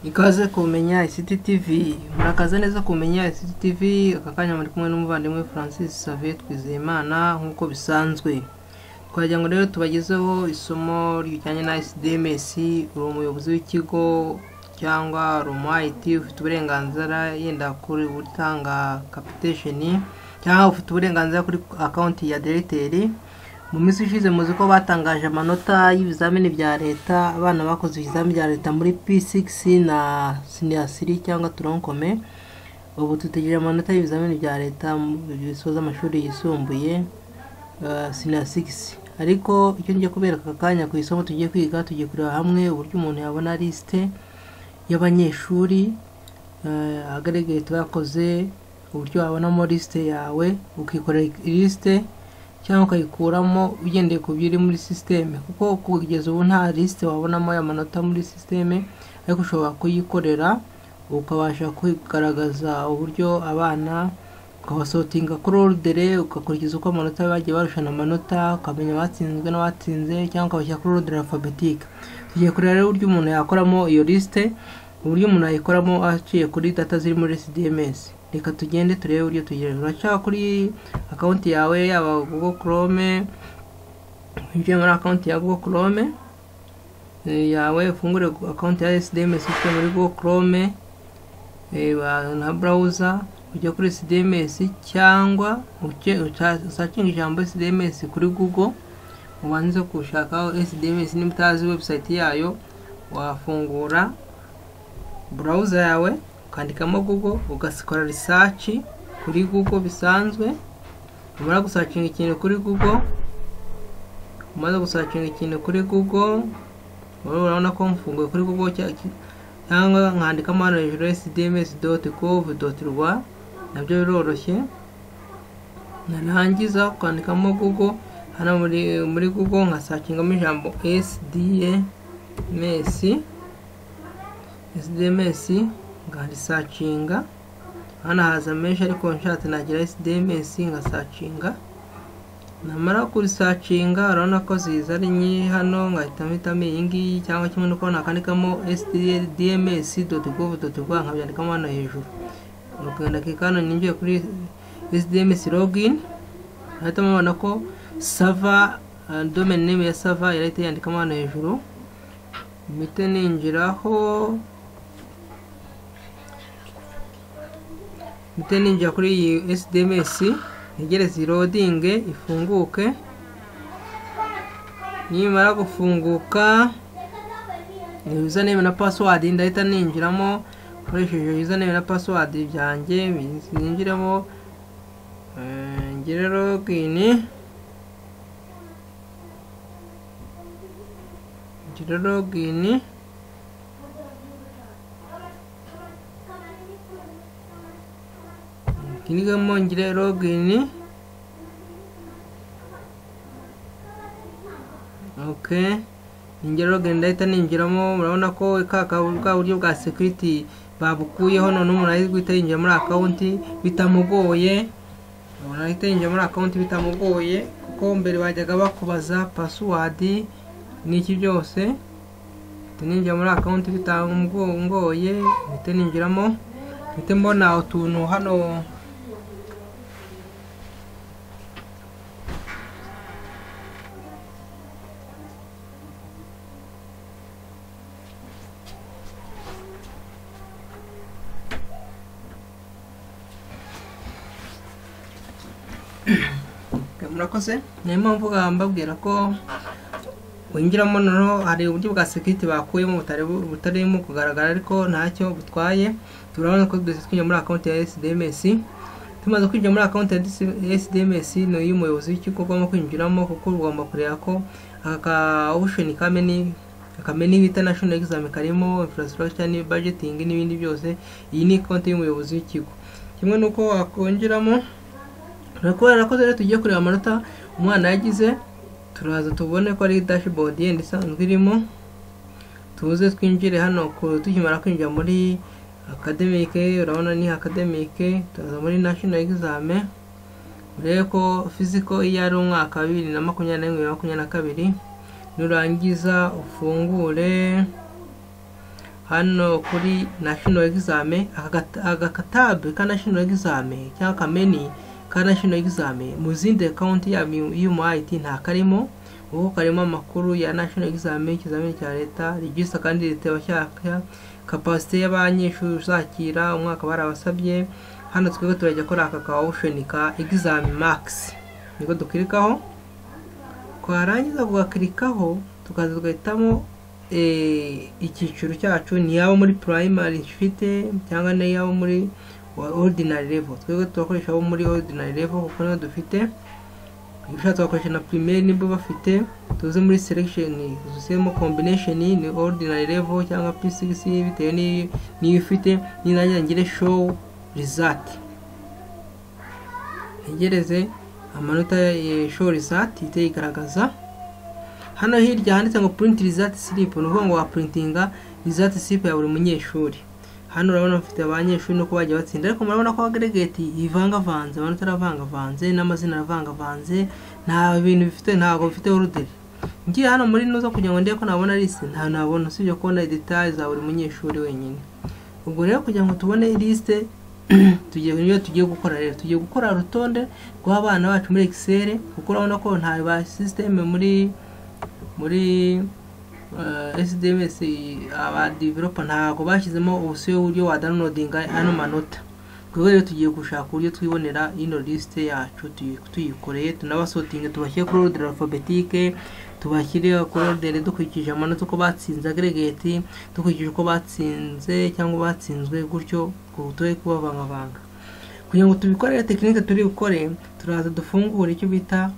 ikaze kumenya ICT TV murakaza neza kumenya ICT TV aka kanya muri kumwe n'umuvandimwe Francis Xavier Twizeyimana nk'uko bisanzwe twagira ngo rero tubagezeho isomo rijyanye na ICDMS uri umuyobozi w'ikigo cyangwa uri umu IT ufite uburenganzira yenda kuri gutanga capitation cyangwa ufite uburenganzira kuri akaunti ya directeur mu minsi ishize muzi ko batangaje amanota y'ibizamini bya leta abana bakoze ibizamini bya leta muri P6 na siniyasiri cyangwa turankome ubu dutegereje amanota y'ibizamini bya leta bisoza amashuri yisumbuye siniyasisi ariko icyo ngiye kubereka aka kanya ku isomo tugiye kwiga tugiye kureba hamwe uburyo umuntu yabona lisite y'abanyeshuri agaragaye twakoze uburyo wabonamo lisite yawe ukikorera lisite cyangwa ukayikuramo ugendeye ku byo iri muri sisiteme kuko kugeza ubu nta lisite wabonamo y'amanota muri sisiteme ariko ushobora kuyikorera ukabasha kugaragaza uburyo abana ukabasotinga kuri orudere ugakurikiza uko amanota bagiye barushana amanota ukamenya abatsinzwe n'abatsinze cyangwa ukabashyira kuri orudere alfabetique tugiye kureba rero uburyo umuntu yakoramo iyo lisite uburyo umuntu yayikoramo aciye kuri data ziri muri sdms reka tugende turebe uburyo tugerera uracyaba kuri akawunti yawe yaba google chrome winjiye muri akawunti ya google chrome yawe ufungure akawunti ya sdms ufite muri google chrome na browser ujya kuri sdms cyangwa usakinga ijambo sdms kuri google ubanze gushakaho sdms niba utazi website yayo wafungura browser yawe ukandikamo google ugasikora research kuri google bisanzwe umara gusacinga ikintu kuri google umaze gusacinga ikintu kuri google urabona ko mfunguye kuri google cyangwa nkandikamo hano hejuru sdms.gov.rwa nabyo biroroshye narangiza ukandikamo google hano muri, muri google nkasakingamo ijambo sdms sdms nkarisacinga hano haza menshi ariko nshatse nagira sdms nkasacinga namara kurisacinga urabona ko ziza ari nyinshi hano nkahita mpitamo iyi ngiyi cyangwa kimwe nuko nakandikamo sdms.gov.rw nkabyandikamo hano hejuru ndakika hano ninjiye kuri sdms login ahita mubona ko sava domain name ya sava yarahita yandikamo hano hejuru mpite ninjiraho mpite ninjira kuri iyi sdms ntegereze irodinge ifunguke nimara gufunguka username na password ndahita ninjiramo nkoresheje username na password byanjye ninjiremo ngire login ngire login nigamo ngire login ok ninjye login ndahita ninjiramo murabona ko bwa buryo bwa security babukuyeho none umuntu ari guhita yinjira muri akawunti bitamugoye umuntu ahita yinjira muri akawunti bitamugoye kuko mbere bajyaga bakubaza password n'iki byose ninjira muri akawunti bitamugoye mpite ninjiramo mpite mbona utuntu hano murakoze niyo mpamvu mbabwira ko winjiramo noneho hari uburyo bwa sekiriti bakuyemo butarimo kugaragara ariko ntacyo butwaye turabona ko twese twinjira muri akawunti ya sdms tumaze kwinjira muri akawunti ya sdms ni iy'umuyobozi w'ikigo ugomba kwinjiramo kuko ugomba kureba ko aka osheni kameni akameni bita national exam karimo infrastructure ni budgeting n'ibindi byose iyi ni konti y'umuyobozi w'ikigo kimwe nuko wakongeramo kubera ko rero tugiye kureba amanota umwana yagize turaza tubone ko ari dashboard yenda isanzwe irimo tuze twinjire hano tukimara kwinjira muri akademike urabona ni akademike turaza muri national exam urebe ko fiziko iyo ari umwaka wa bibiri na makumyabiri na rimwe makumyabiri na kabiri nurangiza ufungure hano kuri national examen agakatabe ka national examen cyangwa akameni ka national examen mu zindi akawunti y'umuayiti nta karimo ubu karimo amakuru ya national examen ikizamini cya leta regisa kandi leta yabashyaka kapasite y'abanyeshuri uzakira umwaka barabasabye hano twebwe turajya kuri aka ka osheni ka examen max niko dukirikaho twarangiza kugakirikaho tukaza tugahitamo icyiciro cyacu ni yaba muri primary ifite cyangwa ni yaba muri ordinary level twebwe turakoresha abo muri ordinary level kuko niyo dufite ibishatse bakoresha na primaire nibwo bafite tuzi muri selection dusemo combination ni ordinary level cyangwa p6 bitewe n'iyo ufite ninajya ngire show result ntegereze amanota ya show result ihite yigaragaza hano hirya handitse ngo print result slip ni ukuvuga ngo wapurintinga result slip ya buri munyeshuri hano urabona bafite abanyeshuri nuko bagiye batsinda ariko murabona ko agregate ivangavanze amanota aravangavanze n'amazina aravangavanze nta bintu bifite ntabwo bifite oruderi ngiye hano muri nuza kugira ngo ndebe ko nabona liste nta nabona usibye kubona detail za buri munyeshuri wenyine ubwo rero kugira ngo tubone liste tugiye niyo tugiye gukora rero tugiye gukora urutonde rw'abana bacu muri excel kuko urabona ko nta ba systeme muri muri SDMS aba developer ntabwo bashyizemo ubusiyo uburyo wa downloading ano manota twebwe rero tugiye gushaka uburyo twibonera ino list yacu tuyikoreye tunabasotinge tubashyire kuri order alphabetique tubashyire kuri order dukurikije amanota uko batsinze aggregate dukurikije uko batsinze cyangwa batsinzwe gutyo tuhe kubavangavanga kugira ngo tubikorere tekinike turi bukore turaza dufungure icyo bita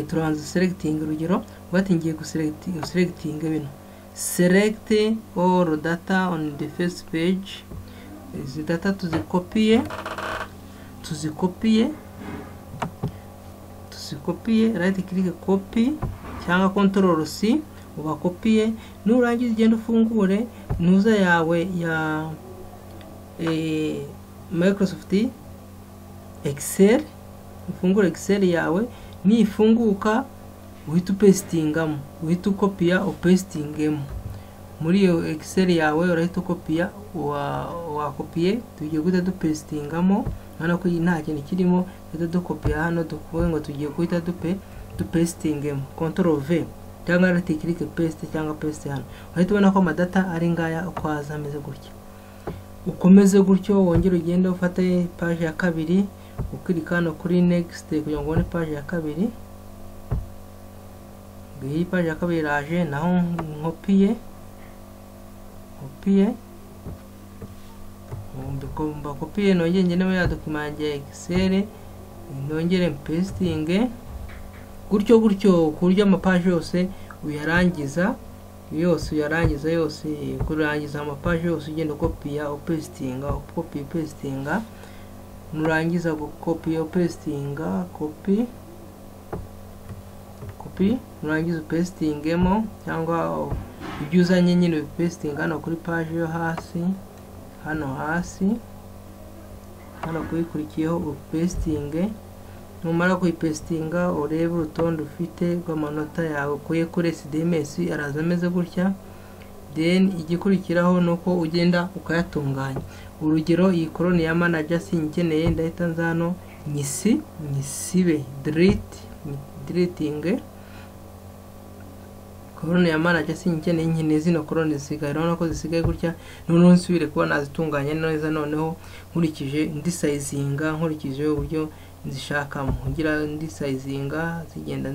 turabanza seregitinga urugero bati ngiye guseregitinga bino select all data on the first page izi data tuzikopiye tuzikopiye tuzikopiye right click copy cyangwa control c ubakopiye nurangiza ugenda ufungure ntuza yawe ya microsoft excel ufungure excel yawe nifunguka uhita upesitingamo uhita ukopiya upesitingemo muri iyo ekiseri yawe urahita ukopiya wakopiye tugiye guhita dupesitingamo urabona ko nta kintu kirimo duhita dukopiya hano tuvuge ngo tugiye guhita dupe dupesitingemo kontoro ve cyangwa rati kirike pesite cyangwa pesite hano urahita ubona ko amadata ari ngaya uko haza ameze gutya ukomeze gutyo wongere ugende ufate paje ya kabiri ukirika hano kuri next kugira ngo ubone paje ya kabiri iyi paje ya kabiri iraje naho nkopiye kopiye mbakopiye nongere ngenewe ya dokima yanjye excel nongere mpesitinge gutyo gutyo ku buryo amapaje yose uyarangiza yose uyarangiza yose kurangiza amapaje yose ugenda ukopiya upesitinga ukopiye upesitinga nurangiza gukopiya upesitinga kopi kopi nurangiza upesitingemo cyangwa ibyo uzanye nyine upesitinga hano kuri paje yo hasi hano hasi hano kuyikurikiyeho upesitinge numara kuyipesitinga urebe urutonde ufite rw'amanota yawe ukuye kuri sdms araza ameze gutya then igikurikiraho ni uko ugenda ukayatunganya urugero iyi koroni ya manager sinyikeneye ndahita nzano nyisi nyisibe diriti diritinge koroni ya manager sinyikeneye nkeneye zino koroni zisigaye urabona ko zisigaye gutya noneho nsubire kuba nazitunganya neza noneho nkurikije ndi sayizinga nkurikije uburyo nzishakamo ngira ndi sayizinga zigenda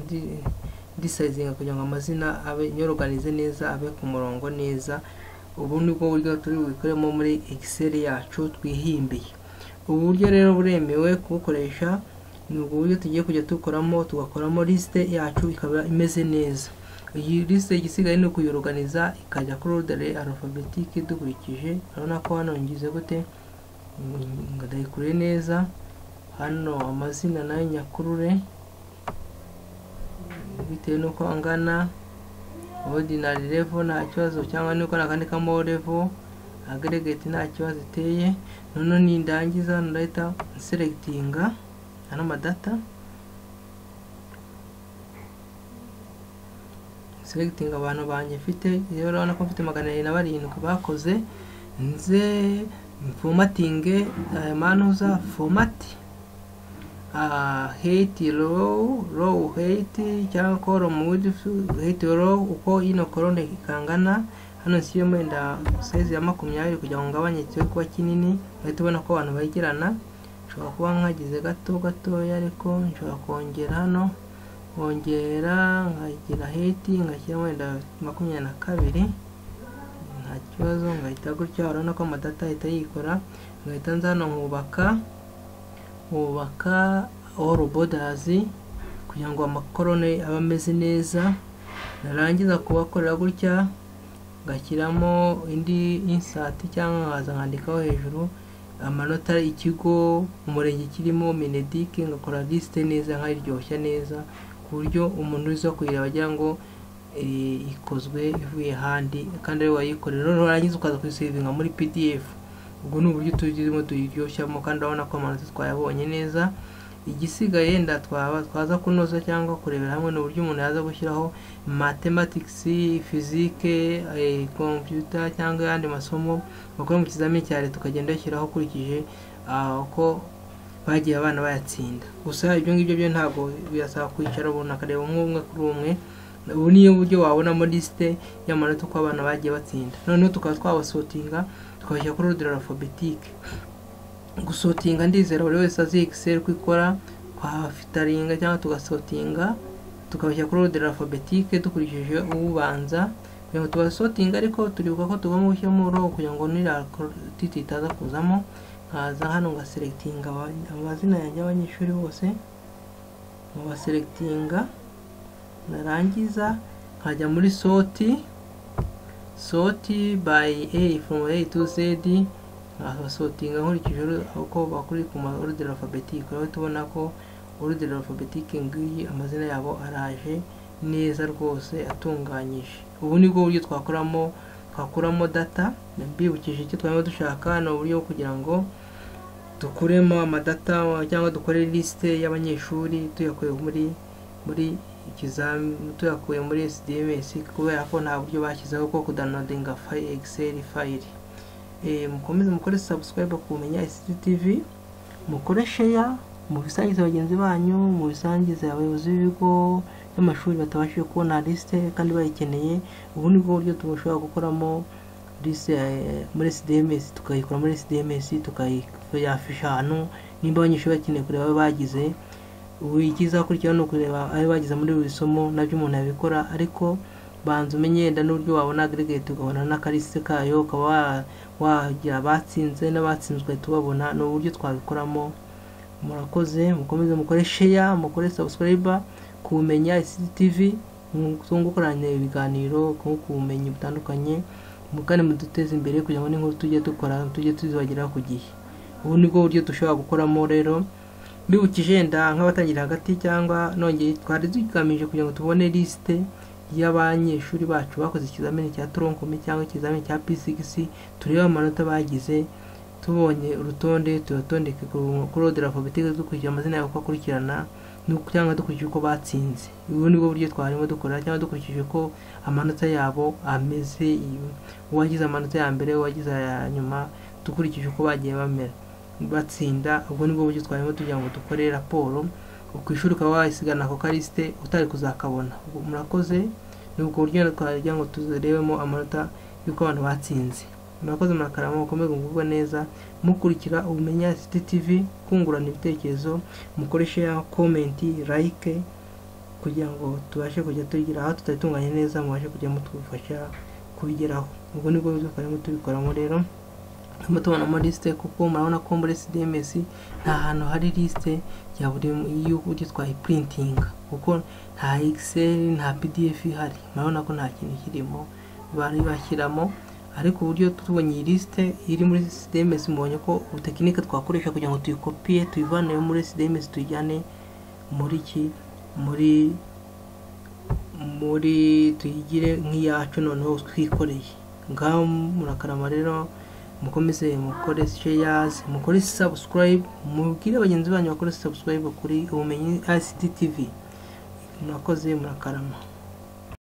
ndi sayizinga kugira ngo amazina abe nyoroganize neza abe ku murongo neza ubu ni bwo buryo turi bubikoremo muri excel yacu twihimbiye ubu buryo rero buremewe kubukoresha ni ubwo buryo tugiye kujya dukoramo tugakoramo lisite yacu ikaba imeze neza iyi lisite igisigaye ni ukuyiroganiza ikajya kuri ordere alphabetique dukurikije urabona ko hano ngize gute ndayikure neza hano amazina nayo nyakurure bitewe n'uko angana ordinary level nta kibazo cyangwa nuko nakandikamo level aggregate nta kibazo iteye noneho nindangiza ndahita selectinga ano madata selecting abantu banjye mfite rero urabona ko mfite magana abiri na barindwi bakoze nze fomatinge aya manuza fomati hate row row hate cyangwa column width hate row uko ino column ikangana hano si yo wenda size ya makumyabiri kugira ngo ngabanye cyo kuba kinini uhita ubona ko abantu bayigirana nshobora kuba nkagize gato gatoya ariko nshobora kongera hano nkongera nkagira heti ngashyira wenda makumyabiri na kabiri nta kibazo ngahita gutya urabona ko amadata ahita yikora ngahita nza hano nkubaka nkubaka all borders kugira ngo amakorone abe ameze neza narangiza kubakorera gutya ngashyiramo indi insati cyangwa nkaza nkandikaho hejuru amanota ikigo umurenge kirimo minedike ngakora lisite neza nkaryoshya neza ku buryo umuntu uza kuyireba agira ngo ikozwe ivuye ahandi kandi ariwe wayikorera noneho warangiza ukaza kuyisevinga muri pdf ubwo ni uburyo tugezemo tuyiryoshamo kandi urabona ko amanota twayabonye neza igisigaye yenda twaza kunoza cyangwa kurebera hamwe n'uburyo umuntu yaza gushyiraho mathematics fizike computer cyangwa ayandi masomo bakora mu kizamini cya leta ukagenda ushyiraho ukurikije uko bagiye abana bayatsinda gusa ibyo ngibyo byo ntabwo birasaba kwicara umuntu akareba umwe umwe kuri umwe ubu niyo buryo wabonamo lisite y'amanota uko abana bagiye batsinda noneho tukaba twabasotinga tukabashyira kuri ordre alphabetique gusotinga ndizera buri wese azi Excel ko ikora twafitaringa cyangwa tugasotinga tukabashyira kuri ordre alphabetique dukurikije ubanza kugira ngo tubasotinga ariko turibuka ko tugomba gushyiramo row kugira ngo n'iratiti itaza kuzamo nkaza hano ngaselectinga amazina yanjye y'abanyeshuri bose ngabaselectinga narangiza nkajya muri soti soti by a from a to z abasotinga nkurikije uko bakuri ku ordre alphabetique aho tubona ko ordre alphabetique ngiyi amazina yabo araje neza rwose atunganyije ubu ni bwo buryo twakoramo twakuramo data mbibukije icyo twarimo dushaka ni uburyo bwo kugira ngo dukuremo amadata cyangwa dukore lisite y'abanyeshuri tuyakuye muri muri ikizami tuyakuye muri SDMS kubera ko nta buryo bashyizeho bwo kudownloadinga file Excel file mukomeze mukore subscribe kumenya SCTV mukore share mubisangize bagenzi banyu mubisangize abayobozi b'ibigo by'amashuri batabashije kubona liste kandi bayikeneye ubu ni bwo buryo tubashobora gukoramo liste muri SDMS tukayikora muri SDMS tukayafisha ahantu nimba abanyeshuri bakeneye kureba bagize ubu ikiza kurikira ni ukureba ayo bagize muri buri somo nabyo umuntu yabikora ariko banza umenye yenda n'uburyo wabona aggregate ukabona n'akarisite kayo ukaba wagira abatsinze n'abatsinzwe tubabona ni uburyo twabikoramo murakoze mukomeze mukore sheya mukore sabusikarayiba kumenya CCTV tungukoranye ibiganiro kubumenyi butandukanye kandi muduteze imbere kugira ngo n'inkuru tujye dukora tujye tuzibageraho ku gihe ubu nibwo buryo dushobora gukoramo rero mbibukije yenda nk'abatangira hagati cyangwa nongeye twari tugamije kugira ngo tubone lisite y'abanyeshuri bacu bakoze ikizamini cya toronkome cyangwa ikizamini cya pisigisi turebe amanota bagize tubonye urutonde tuyatondeke kuri odera alphabetique dukurikije amazina yabo uko akurikirana cyangwa dukurikije uko batsinze ubu nibwo buryo twarimo dukora cyangwa dukurikije uko amanota yabo ameze uwagize amanota ya mbere uwagize aya nyuma dukurikije uko bagiye bamera batsinda ubwo nibwo buryo twarimo tugira ngo dukore raporo ku ishuri ukaba wayisigana ako karisite utari kuzakabona murakoze ni ubwo buryo twagira ngo tuzirebemo amanota y'uko abantu batsinze murakoze murakarama mukomeze kugubwa neza mukurikira ubumenya CCTV kungurana ibitekerezo mukoreshe komenti like kugira ngo tubashe kujya tugira aho tutayitunganya neza mubashe kujya mutufasha kubigeraho ubwo nibwo buryo twarimo tubikoramo rero turimo tubonamo lisite kuko murabona ko muri CDMS nta hantu hari lisite ya buri y'uburyo twayipurintinga kuko nta Excel nta PDF ihari murabona ko nta kintu kirimo bari bashyiramo ariko uburyo tubonye iyi lisite iri muri CDMS mubonye ko ubutekinike twakoresha kugira ngo tuyikopiye tuyivane muri CDMS tuyijyane muri ki muri muri tuyigire nk'iyacu noneho twikoreye ngaho murakarama rero mukomeze mukore shares mukore subscribe mubwire bagenzi banyu bakore subscribe kuri ubumenyi ICT TV murakoze murakarama